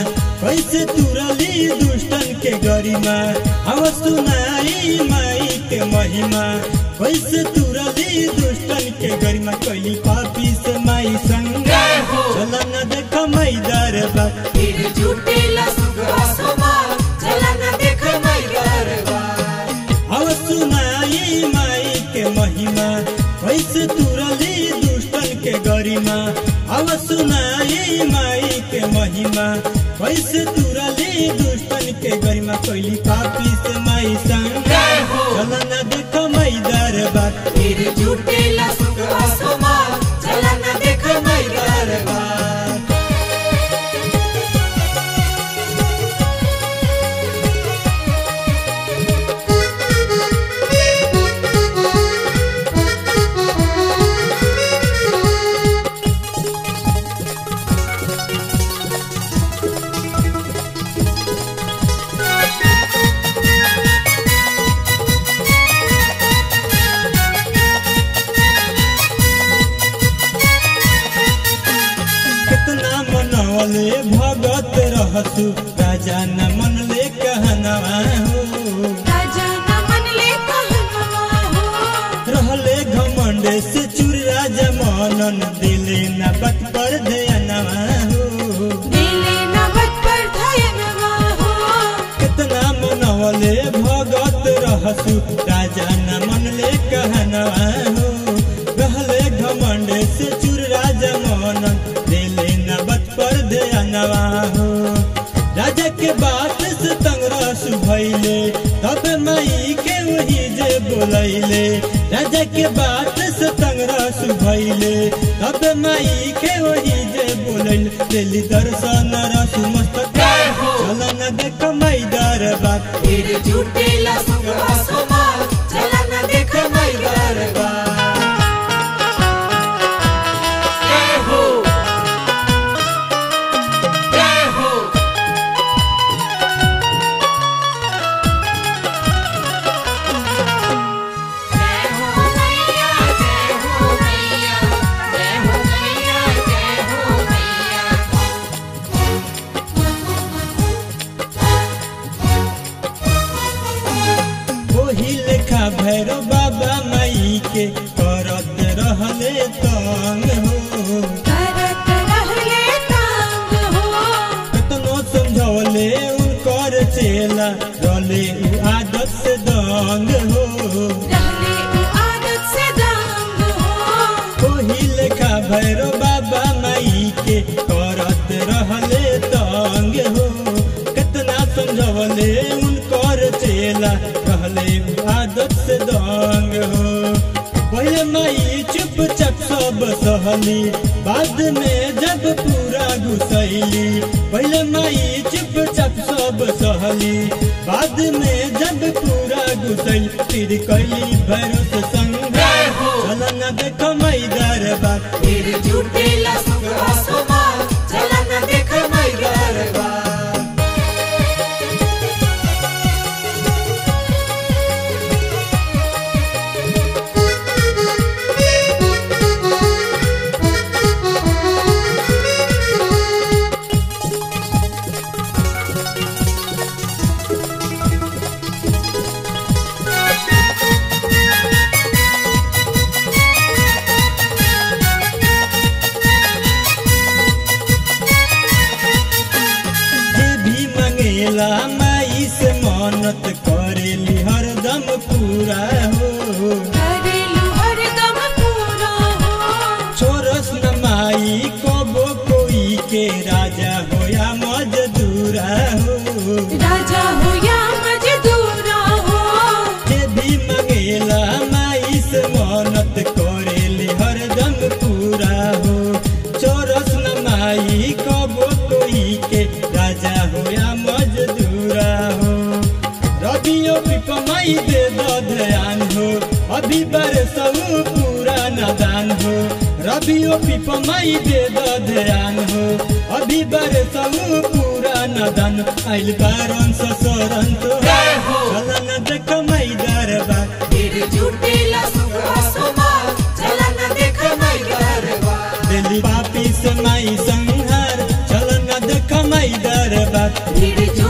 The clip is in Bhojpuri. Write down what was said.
कैसे तुरली दुष्टन के गरिमा अब सुनाई माई के महिमा कैसे तुरली दुष्टन के गरिमा कैली पापी से माई संग चल न देख माई दरबार फिर जुटेला सुखवा समाज चला न देख माई दरबार अब सुनाई माई के महिमा कैसे तुरली दुष्टन के गरिमा अब सुनाई माई के महिमा कैसे तुरली दुष्टन के गरिमा कैली पापी से माई संग चल न देख माई दरबार फिर जुटेला सुखवा समाज चला न देख माई दरबार कितना मनवले भगत रहसु राजा न मनले कहनवा हो राजा न मनले कहनवा हो रहले घमंड से चूर राजा मनन दिले न बत पर ध्यानवा हो दिले न बत पर धयनवा हो कितना मनवले भगत रहसु राजा न मनले कहनवा हो रहले घमंड से चूर राजा मनन दिले न बत पर ध्यानवा हो राजा के बात से तंगरसु भैले तब माई के वही जे बोलैले राजा के बात से तंगरसु भैले तब माई के वही जे बोलैले दिल्ली दर्शन रसु मस्तक चल न देख माई दरबार फिर जुटेला सुखवा समाज चला न देख माई दरबार जय हो जय हो जय हो मैया जय हो मैया जय हो मैया जय हो मैया ओही लेखा भैरव बाबा माई के करत रहले तंग हो करत रहले तांग हो कतनो समझौले उनकर चेला रहले उ आदत से दंग हो रहले उ आदत से दांग हो ओही लेखा भैरव बाबा माई के करत रहले तंग हो कितना समझवले उनकर चेला रहले उ आदत से दंग हो पहले माई चुपचाप सब सहली बाद में जब पूरा घुसैली पहले माई चुपचाप सब सहली बाद में जब पूरा घुसैली फिर कैली भरोस संग चल न देख माई दरबार फिर जुटेला सुखवा समाज चला न देख माई दरबार जे भी मंगेला माई से मन्नत करेली हरदम पूरा हो करेलु हरदम पूरा हो छोरस न माई कबो कोई के राजा होया मजदूरा हो राजा हो या मजदूरा हो जे भी मंगेला माई से मन्नत करेली हरदम पूरा हो छोरस न माई कबो कोई के राजा होया मजदूरा हो रबियो पिपमाई दे दो ध्यान हो अभी बरसऊ पूरा नदान हो रबियो पिपमाई दे दो ध्यान हो अभी बरसऊ पूरा नदान आइल बारन ससुरन तो चल न देख माई दरबार फिर जुटेला सुखवा समाज चला न देख माई दरबार दिल्ली पापी से माई संहार चल न देख माई दरबार भीड़